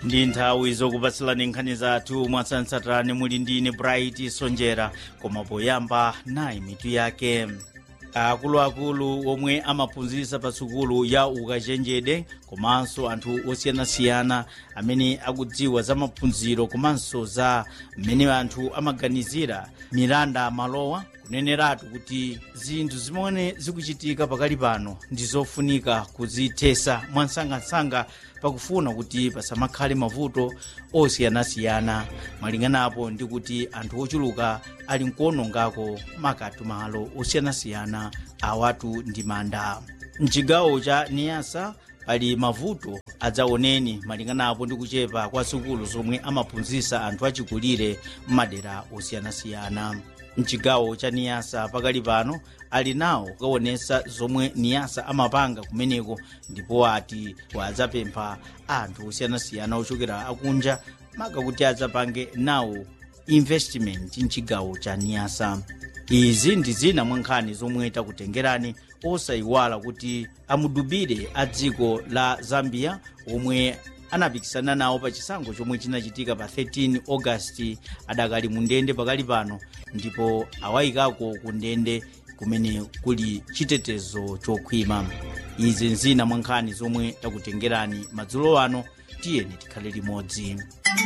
ndi nthawi zokupatsilani nkhani zathu mwatsatanetsatane muli ndine bright sonjera koma poyamba nayi mitu yake akuluakulu omwe amaphunzitsa pa sukulu ya ukachenjede komanso anthu osiyanasiyana amene akudziwa za maphunziro komanso za mmene anthu amaganizira miranda malowa kuneneratu kuti zinthu zimene zikuchitika pakali pano ndi zofunika kuzithesa mwansangasanga pakufuna kuti pasamakhale mavuto osiyanasiyana malinganapo ndi kuti anthu ochuluka ali nkuonongako makatu malo osiyanasiyana awatu ndi manda mchigawo cha niyasa pali mavuto adzaoneni malinganapo ndi kuchepa kwa sukulu zomwe amaphunzitsa anthu achikulire m'madera osiyanasiyana mchigawo cha niyasa pakali pano ali nawo kukaonesa zomwe niyasa amapanga kumeneko ndipo ati wadzapempha anthu osiyanasiyana ochokera akunja maka kuti adzapange nawo investment mchigawo cha niyasa izi ndi zina mwa nkhani zomwe takutengerani osayiwala kuti amudubire a dziko la zambia omwe anapikisana nawo pa chisankho chomwe chinachitika pa 13 augasti adakali mu ndende pakali pano ndipo awayikako ku ndende kumene kuli chitetezo chokhwima izi nzina mwa nkhani zomwe takutengerani madzulo ano tiyeni tikhale limodzi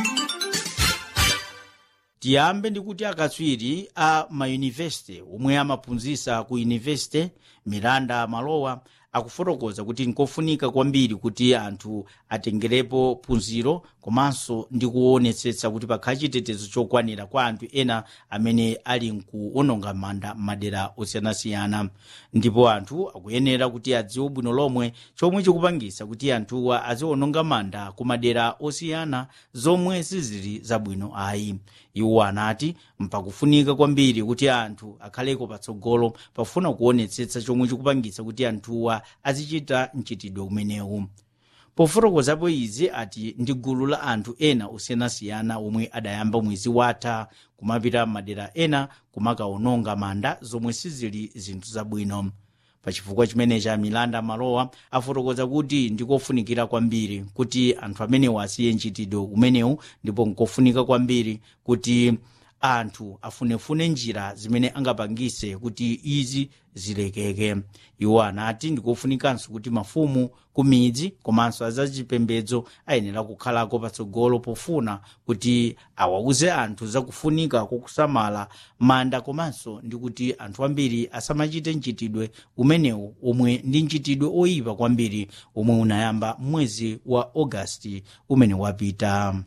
tiyambe ndi kuti akatswiri a mayunivesite omwe amaphunzitsa ku yunivesite miranda malowa akufotokoza kuti nkofunika kwambiri kuti anthu atengerepo phunziro komanso ndi kuonetsetsa kuti pakhale chitetezo chokwanira kwa anthu ena amene ali nkuononga manda m'madera osiyanasiyana ndipo anthu akuyenera kuti adziwe bwino lomwe chomwe chikupangisa kuti anthuwa aziononga manda ku madera osiyana zomwe sizili zabwino ayi iwo anati mpakufunika kwambiri kuti anthu akhaleko patsogolo pafuna kuonetsetsa chomwe chikupangisa kuti anthuwa azichita mchitidwe umenewu pofotokozapo izi ati ndi gulu la anthu ena osiyanasiyana omwe adayamba mwezi watha kumapita madera ena kumakaononga manda zomwe sizili zinthu zabwino pachifukwa chimenechi miranda malowa afotokoza kuti ndikofunikira kwambiri kuti anthu amenewo asiye mchitidwe umenewu ndipo nkofunika kwambiri kuti anthu afunefune njira zimene angapangise kuti izi zilekeke iwo anati ndikofunikanso kuti mafumu ku midzi komanso azachipembedzo ayenera kukhalako patsogolo pofuna kuti awauze anthu zakufunika kokusamala manda komanso ndi kuti anthu ambiri asamachite mchitidwe umenewu omwe ndi mchitidwe oyipa kwambiri omwe unayamba mwezi wa ogasiti umene wapita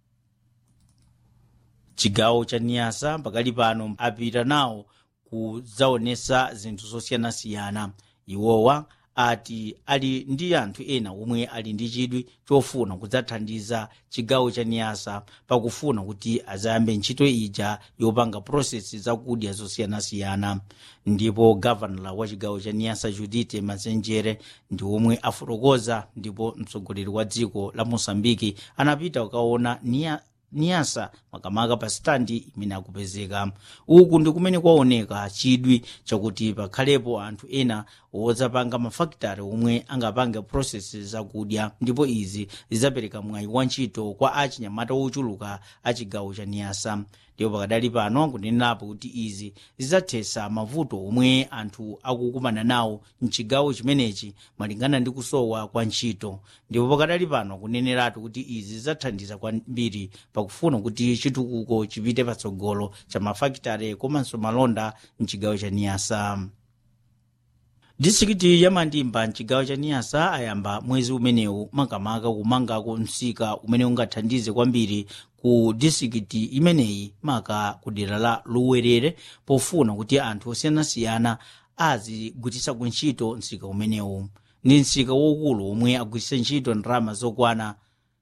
chigawo cha niyasa pakali pano apita nawo kudzaonesa zinthu zosiyanasiyana iwowa ati ali ndi anthu ena omwe ali ndi chidwi chofuna kudzathandiza chigawo cha niyasa pakufuna kuti azayambe ntchito ija yopanga prosesi zakudya zosiyanasiyana ndipo gavanala wa chigawo cha niyasa judite mazenjere ndi omwe afotokoza ndipo mtsogoleri wa dziko la mosambiki anapita kukaona niya niyasa makamaka pa standi imene akupezeka uku ndi kumene kwaoneka chidwi chakuti pakhalepo anthu ena wodzapanga mafakitare omwe angapanga prosesi zakudya ndipo izi zidzapereka mwayi wa ntchito kwa achinyamata ochuluka a chigawo cha niyasa ndipo pakadali pano kunenerapo kuti izi zidzathetsa mavuto omwe anthu akukumana nawo mchigawo chimenechi malingana ndi kusowa kwa ntchito ndipo pakadali pano kuneneratu kuti izi zidzathandiza kwambiri pakufuna kuti chitukuko chipite patsogolo cha mafakitare komanso malonda mchigawo cha niyasa distrikiti ya mandimba mchigawo cha niyasa ayamba mwezi umenewu makamaka kumangako msika umene ungathandize kwambiri ku distrikiti imeneyi maka ku dera la luwerere pofuna kuti anthu osiyanasiyana azigwiritsa ntchito msika umenewu ndi msika waukulu omwe agwiritsa ntchito ndalama zokwana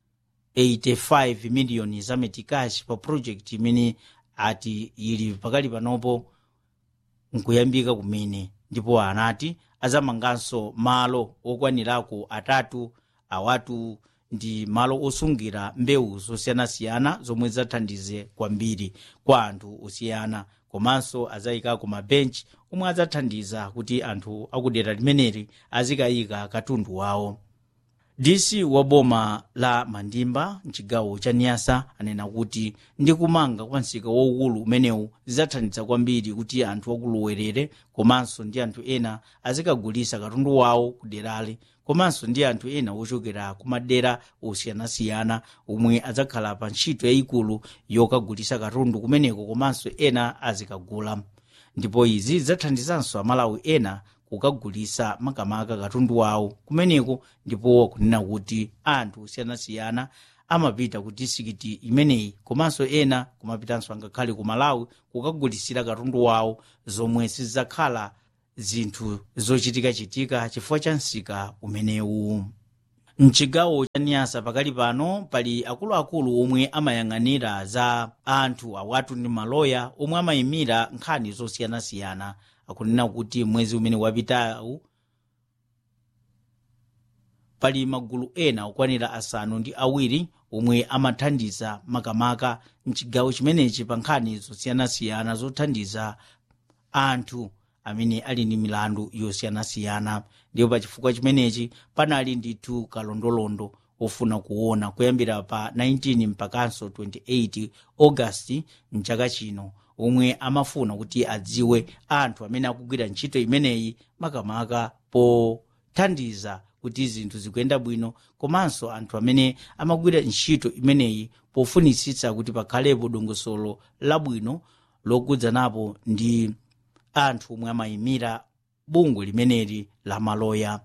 85 miliyoni za metikashi pa project imene ati ili pakali panopo nkuyambika kumene ndipo anati azamanganso malo okwanirako atatu awatu ndi malo osungira mbewu zosiyanasiyana zomwe zathandize kwambiri kwa anthu osiyana komanso azayikako mabenchi omwe adzathandiza kuti anthu akudera limeneli azikayika katundu wawo dc wa boma la mandimba mchigawo cha niyasa anena kuti ndi kumanga kwa msika waukulu umenewu zidzathandiza kwambiri kuti anthu akuluwerere komanso ndi anthu ena azikagulisa katundu wawo ku derali komanso ndi anthu ena ochokera ku madera osiyanasiyana omwe adzakhala pa ntchito yayikulu yokagulisa katundu kumeneko komanso ena azikagula ndipo izi zidzathandizanso amalawi ena kukagulisa makamaka katundu wawo kumeneko ndipo kunena kuti anthu osiyanasiyana amapita ku disikiti imeneyi komanso ena kumapitanso angakhale ku malawi kukagulisira katundu wawo zomwe sizidzakhala zinthu zochitikachitika chifukwa cha msika umenewu mchigawo cha niyasa pakali pano pali akuluakulu omwe amayang'anira za anthu awatu ndi maloya omwe amayimira nkhani zosiyanasiyana akunena kuti mwezi umene wapitawu pali magulu ena okwanira asanu ndi awiri omwe amathandiza makamaka mchigawo chimenechi pa nkhani zosiyanasiyana zothandiza anthu amene ali ndi milandu yosiyanasiyana ndipo pa chifukwa chimenechi panali ndithu kalondolondo ofuna kuona kuyambira pa 19 mpakanso 28 augasti mchaka chino omwe amafuna kuti adziwe anthu amene akugwira ntchito imeneyi makamaka pothandiza kuti zinthu zikuyenda bwino komanso anthu amene amagwira ntchito imeneyi pofunitsitsa kuti pakhalepo dongosolo labwino lokudzanapo ndi anthu omwe amayimira bungwe limeneli la maloya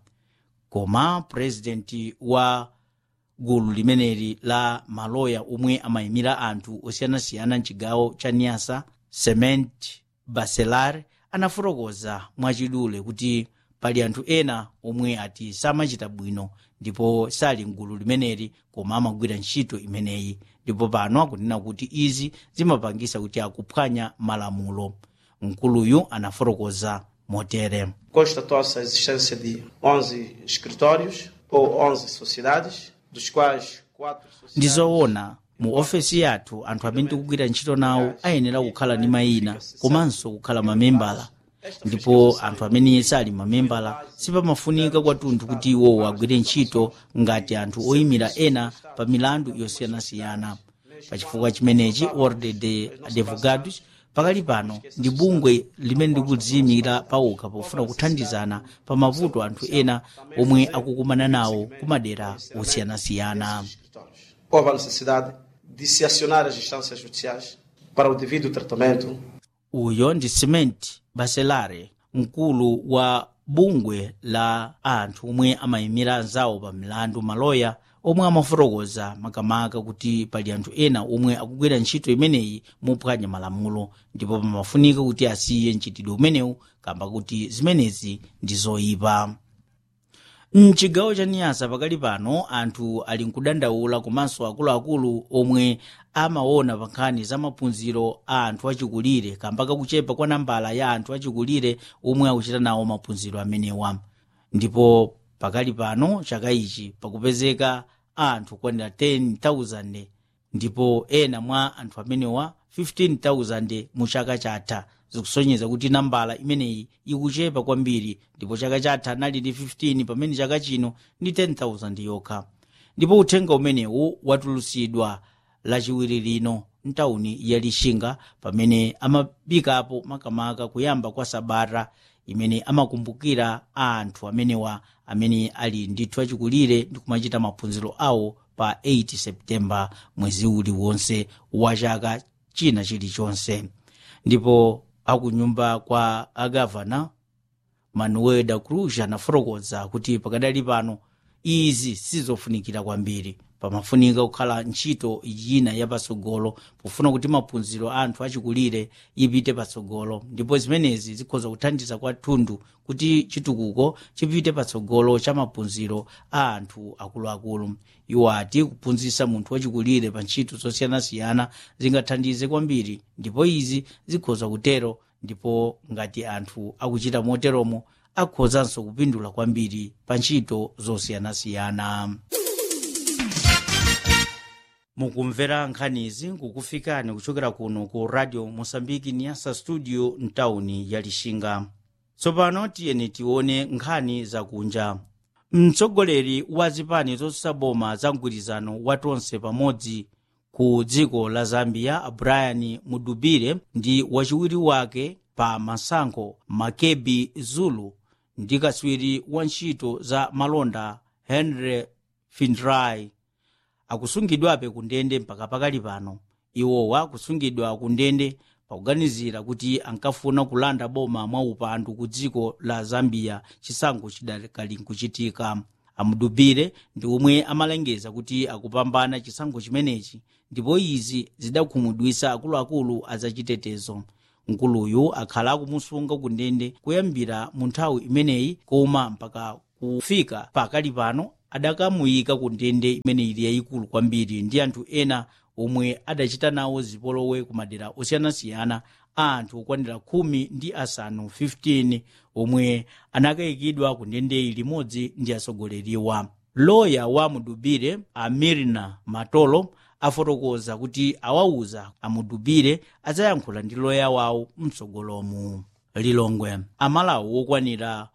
koma purezidenti wa gulu limeneli la maloya omwe amayimira anthu osiyanasiyana mchigawo cha niyasa cement baselar anafotokoza mwachidule kuti pali anthu ena omwe ati samachita bwino ndipo sali mgulu limeneli koma amagwira ntchito imeneyi ndipo pano akunena kuti izi zimapangisa kuti akuphwanya malamulo mkuluyu anafotokoza motere constatou-se a existência de 11 escritórios ou 11 sociedades, dos quais quatro sociedades ndizoona mu ofesi yathu anthu amene tikugwira ntchito nawo ayenera kukhala ndi mayina komanso kukhala mamembala ndipo anthu amene sali mamembala sipamafunika kwathunthu kuti iwowo agwire ntchito ngati anthu oyimira ena pa milandu yosiyanasiyana pachifukwa chimenechi ordem de advogados pakali pano ndi bungwe limene likudziyimira pawokha pofuna kuthandizana pa mavuto anthu ena omwe akukumana nawo ku madera osiyanasiyana houve a necessidade de se acionar as instâncias judiciais para o devido tratamento uyo ndi cement baselare mkulu wa bungwe la anthu omwe amayimira anzawo pa milandu maloya omwe amafotokoza makamaka kuti pali anthu ena omwe akugwira ntchito imeneyi mophwanya malamulo ndipo pamafunika kuti asiye mchitidwe umenewu kamba kuti zimenezi ndi zoyipa mchigawo cha niyasa pakali pano anthu ali nkudandaula komanso akuluakulu omwe amaona pa nkhani za maphunziro a anthu achikulire kamba kakuchepa kwa nambala ya anthu achikulire omwe akuchita nawo maphunziro amenewa ndipo pakali pano chaka ichi pakupezeka anthu kwanira 10,000 ndipo ena mwa anthu amenewa 15,000 mu chaka chatha zikusonyeza kuti nambala imeneyi ikuchepa kwambiri ndipo chaka chatha anali ndi 15 pamene chaka chino ndi 10,000 yokha ndipo uthenga umenewu watulutsidwa lachiwiri lino mtawuni ya lixinga pamene amapikapo makamaka kuyamba kwa sabata imene amakumbukira anthu amenewa amene ali ndithu achikulire ndi kumachita maphunziro awo pa 8 septemba mwezi uliwonse wa chaka china chilichonse ndipo akunyumba kwa agavana manuel da cruz anafotokoza kuti pakadali pano izi sizofunikira kwambiri pamafunika kukhala ntchito ina yapatsogolo pofuna kuti maphunziro a anthu achikulire ipite patsogolo ndipo zimenezi zikhoza kuthandiza kwathunthu kuti chitukuko chipite patsogolo cha maphunziro a anthu akuluakulu iwo ati kuphunzitsa munthu wachikulire pa ntchito zosiyanasiyana zingathandize kwambiri ndipo izi zikhoza kutero ndipo ngati anthu akuchita moteromo akhozanso kupindula kwambiri pa ntchito zosiyanasiyana mukumvera nkhanizi nkukufikani kuchokera kuno ku radio mosambiki niyasa studio mtawuni ya lixinga tsopano tiyeni tione nkhani zakunja mtsogoleri wa zipani zotsaboma za mgwirizano wa tonse pamodzi ku dziko la zambia brian mudubire ndi wachiwiri wake pa masankho makebi zulu ndi katswiri wa ntchito za malonda henry findray akusungidwabe ku ndende mpaka pakali pano iwowa akusungidwa ku ndende pakuganizira kuti ankafuna kulanda boma mwa upandu ku dziko la zambia chisankho chidakali nkuchitika amudubire ndi omwe amalengeza kuti akupambana chisankho chimenechi ndipo izi zidakhumudwitsa akuluakulu azachitetezo mkuluyu akhala akumusunga ku ndende kuyambira mu nthawi imeneyi koma mpaka kufika pakali pano adakamuyika ku ndende imene ili yayikulu kwambiri ndi anthu ena omwe adachita nawo zipolowe ku madera osiyanasiyana a anthu okwanira khumi ndi asanu 15 omwe anakayikidwa ku ndendeyi limodzi ndi atsogoleriwa loya wa mudubire amirna matolo afotokoza kuti awauza amudubire adzayankhula ndi loya wawo mtsogolomu lilongwe amalawi okwanira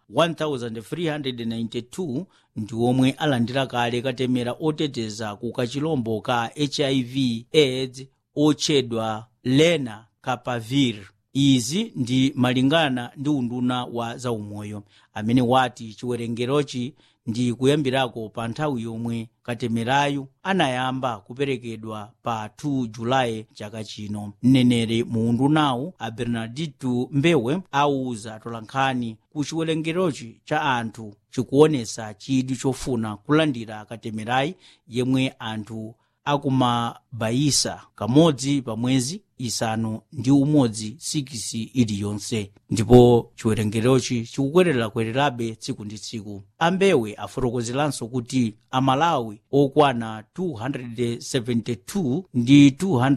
1392 ndi omwe alandira kale katemera oteteza ku kachilombo ka hiv aids otchedwa lena kapavir izi ndi malingana ndi unduna wa zaumoyo amene wati chiwerengerochi ndi kuyambirako pa nthawi yomwe katemerayu anayamba kuperekedwa pa 2 julayi chaka chino mneneri mu undunawu a bernardito mbewe auza tolankhani ku chiwerengerochi cha anthu chikuonesa chidwi chofuna kulandira katemerayi yemwe anthu akumabayisa kamodzi pa mwezi isanu ndi umodzi sikisi iliyonse ndipo chiwerengerochi chikukwererakwererabe tsiku ndi tsiku ambewe afotokozeranso kuti amalawi okwana 272 ndi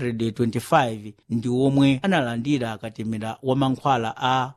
225 ndi omwe analandira katemera wa mankhwala a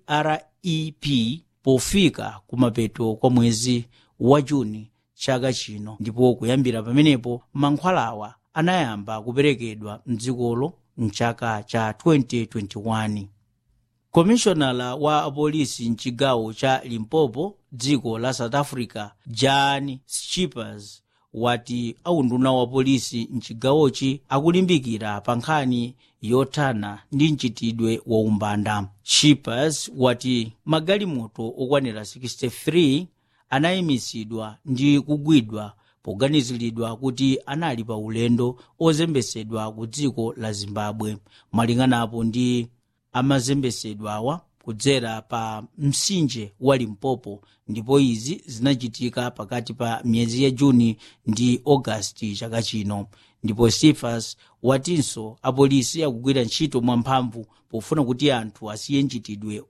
prep pofika kumapeto kwa mwezi wa juni chaka chino ndipo kuyambira pamenepo mankhwalawa anayamba kuperekedwa mdzikolo mchaka cha 2021 komishonala wa apolisi mchigawo cha limpopo dziko la south africa jan schippers wati aunduna wa polisi mchigawochi akulimbikira pa nkhani yothana ndi mchitidwe wa umbanda schippers wati magalimoto okwanira 63 anayimitsidwa ndi kugwidwa poganiziridwa kuti anali pa ulendo ozembesedwa ku dziko la zimbabwe malinganapo ndi amazembesedwawa kudzera pa mtsinje wa limpopo ndipo izi zinachitika pakati pa miyezi ya juni ndi ogasiti chaka chino ndipo sifas watinso apolisi akugwira ntchito mwamphamvu pofuna kuti anthu asiye mchitidwe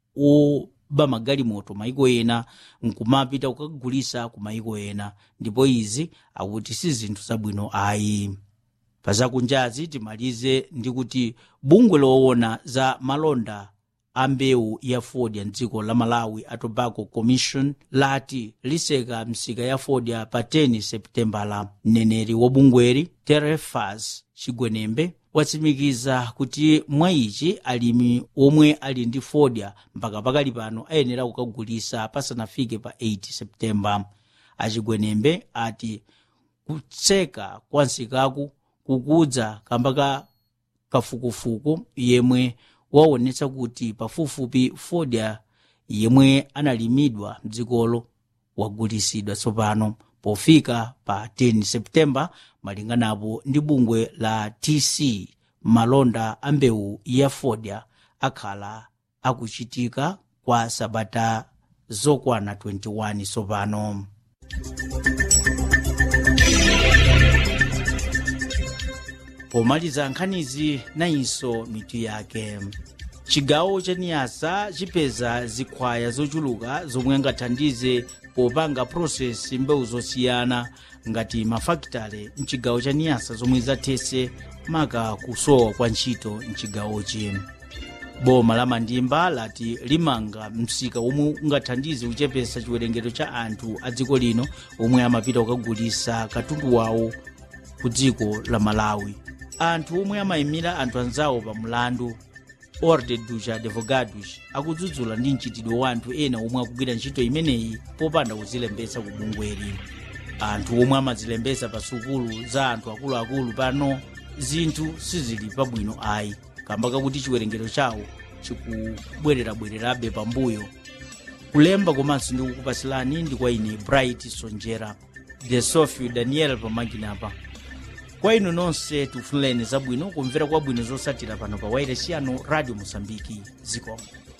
oba magalimoto maiko ena nkumapita kukagulisa ku maiko ena ndipo izi akuti si zinthu zabwino ayi pazakunjazi timalize ndi kuti bungwe loona za malonda a mbewu ya fodya mdziko la malawi a tobacco commission lati liseka msika ya fodya pa 10 seputembala mneneri wa bungweri terefas chigwenembe watsimikiza kuti mwa ichi alimi omwe ali ndi fodya mpaka pakali pano ayenera kukagulisa pasanafike pa 8 seputembala achigwenembe ati kutseka kwa nsikaku kukudza kamba ka kafukufuku yemwe waonetsa kuti pafupifupi fodya yemwe analimidwa mdzikolo wagulisidwa tsopano pofika pa 10 seputembala malinganapo ndi bungwe la tc malonda a mbewu ya fodya akhala akuchitika kwa sabata zokwana 21 tsopano pomaliza nkhanizi nayinso mitu yake chigawo cha niyasa chipeza zikhwaya zochuluka zomwe angathandize popanga prosesi mbewu zosiyana ngati mafakitale mchigawo cha niyasa zomwe zathese maka kusowa kwa ntchito mchigawochi boma la mandimba lati limanga msika omwe ungathandize kuchepesa chiwerengero cha anthu a dziko lino omwe amapita kukagulisa katundu wawo ku dziko la malawi anthu omwe amayimira anthu anzawo pa mlandu ordem dos advogados akudzudzula ndi mchitidwe wa anthu ena omwe akugwira ntchito imeneyi popanda kuzilembetsa ku bungweli anthu omwe amazilembetsa pa sukulu za anthu akuluakulu pano zinthu sizili pabwino ayi kamba kakuti chiwerengero chawo chikubwererabwererabe pambuyo kulemba komanso ndi kukupasilani ndi kwa ine bright sonjera the sofio daniel pamakinapa kwa inu nonse tifunireni zabwino kumvera kwabwino zosatira pano pa wairesi yanu radio mosambiki zikomo